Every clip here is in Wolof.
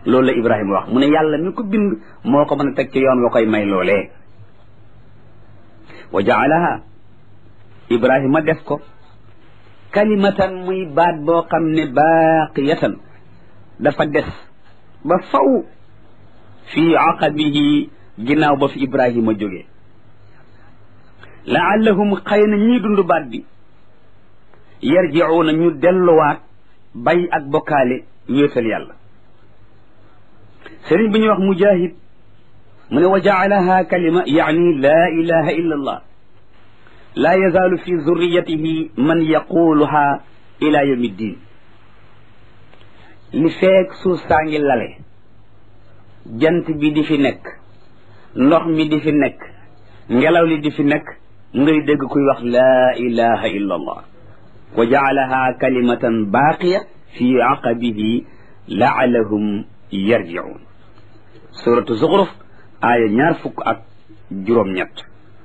loolu la ibrahima wax mu ne yàlla mi ko bind moo ko mën a teg ci yoon wa koy may loolee wa jaalaha ibrahima def ko kalimatan muy baat boo xam ne baaqiyatan dafa des ba faw fii aqabihi ginnaaw ba fi ibrahima jógee laallahum xëy na ñii dund baat bi yarjiuuna ñu delluwaat bay ak bokkaale wéetal yàlla sëriñ bi ñuy wax mujahid mu ne wa jaalaha kalima yaani laa ilaha illa allah laa yazaalu fi zurriyatihi man yaquluha ila yawmi ddin li feek suuf saa ngi lale jant bi di fi nekk ndox mi di fi nekk ngelaw li di fi nekk ngay dégg kuy wax laa ilaha illa allah wa jaalaha kalimatan baaqiya fi aqabihi laalahum yarjiun suratu zuxruf aaya ñaar fukk ak juróom-ñett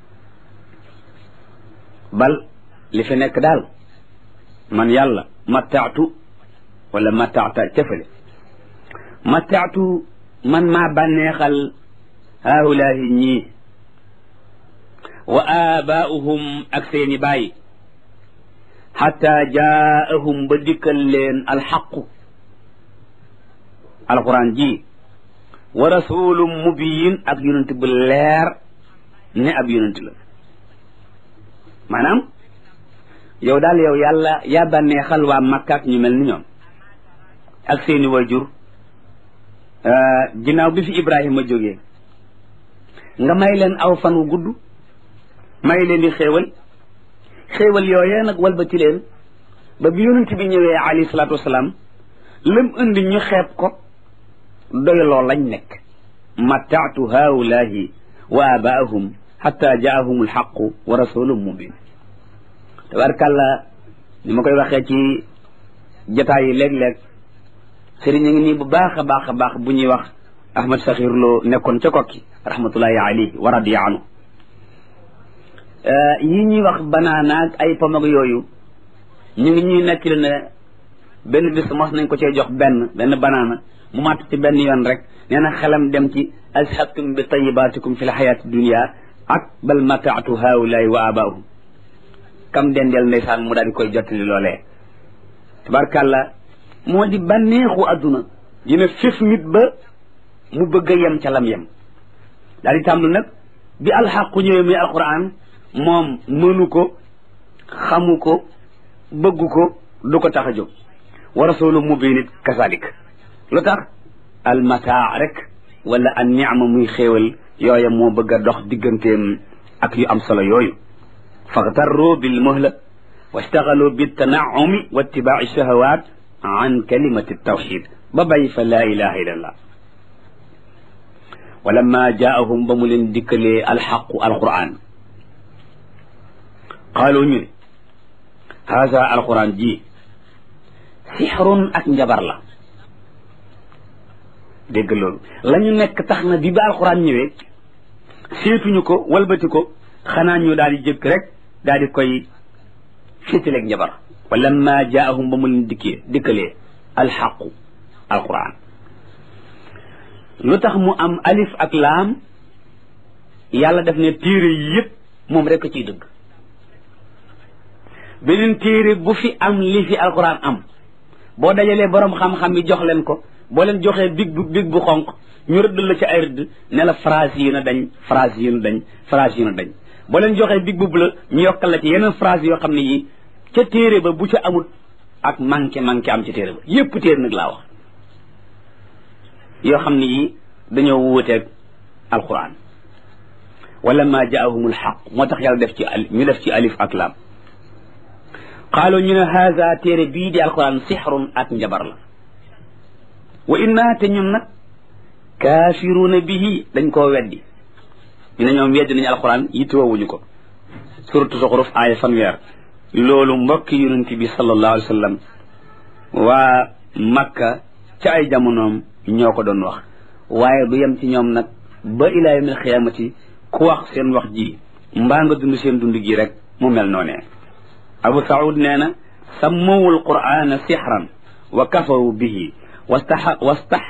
bal li fi nekk daal man yàlla mataatu wala mataata cëfale mataatu man maa bànneexal haulaahi ñii wa aabaa'uhum ak seeni baay xatta jaahum ba dikkal leen alxaqu alquran ji wa rasulum mubiyin ak yonent bu leer ne ab yonent la maanaam yow daal yow yàlla yaa bànneexal waa Makka ak ñu mel ni ñoom ak seeni wajur ginnaaw bi fi Ibrahima jógee nga may leen aw fan wu gudd may leen di xéewal xéewal yooyee nag walbati leen ba bi yonent bi ñëwee alayhi salaatu wasalaam lam indi ñu xeeb ko doyloo lañ nekk mataatu haulahi wa abaahum xatta jaahum alxaqu wa rasulun mubin tabarkàlla ni ma koy waxee ci jataay yi léeg-léeg sëriñ a ngi nii bu baax a baax a baax bu ñuy wax ahmad saxir loo nekkoon ca kokki rahmatullahi alayhi wa radiya anhu yi ñuy wax banaana ak ay pomag yooyu ñu ngi ñuy nettali ne benn bis mos nañ ko cee jox benn benn banaana mu màtt ci benn yoon rek nee na xelam dem ci azhabtum bi tayibaatikum fi l xayaati dunia ak bal mataatu haulaay wa abaahum kam dendeel ndeysaan mu daal di koy jottali loolee tabarkàlla moo di bànneexu adduna dina fif nit ba mu bëgg a yem ca lam yem daal di tàmblu nag bi alxaqu ñëwee muy alquran moom mënu ko xamu ko bëggu ko du ko tax a jóg wa rasulu mubin it kasalik lu tax almataa rek wala an niama muy xéewal yooya moo bëgg a dox digganteem ak yu am solo yooyu faxtarru bil muhla wastaxalu bi tanaumi wa ittibaai shahawat an kalimati tawxid ba bàyyi fa laa ilaha illa allah wa lamma jaahum ba mu leen dikkalee alxaqu alquran qaalu ñu ne haada alquran ji sixrun ak njabar la dégg loolu la ñu nekk tax na bi ba alquran ñëwee seetuñu ko walbati ko xanaa ñu daal di jëkk rek daal di koy féetaleeg njabar wa lamma jaahum ba mu leen dikkee dikkalee alxaqu alquran lu tax mu am alif ak laam yàlla def ne téere yi yëpp moom rek a ciy dëgg beneen téere bu fi am li fi alquran am boo dajalee borom xam-xam yi jox leen ko boo leen joxee big bu big bu xonq ñu rëdd la ci ay rëdd ne la phrase yi na dañ phrase yi na dañ phrase yi na dañ boo leen joxee big bu la ñu yokkal la ci yeneen phrase yoo xam ne yi ca téere ba bu ca amul ak manqué manqué am ci téere ba yépp téere nag laa wax yoo xam ne yi dañoo wuuteeg alquran wala ma jaahumul xaq moo tax yàlla def ci ñu def ci alif ak laam qaalu ñu ne haza téere bii di alquran sixrun ak njabar la wa inna te ñun nag kaafiruuna bihi dañ koo weddi ñu ne ñoom weddi nañu alquran yittewoowuñu ko suratu zuxruf aaya fanweer loolu mbokki yonent bi sallallahu alayhi wa sallam waa makka ca ay jamonoom ñoo ko doon wax waaye du yem ci ñoom nag ba ilaa yawmil xiyaamati ku wax seen wax ji mbaa nga dund seen dund gi rek mu mel noonee abu saud nee na sammawul qur'ana sixran wa kafaru bihi wastax wastax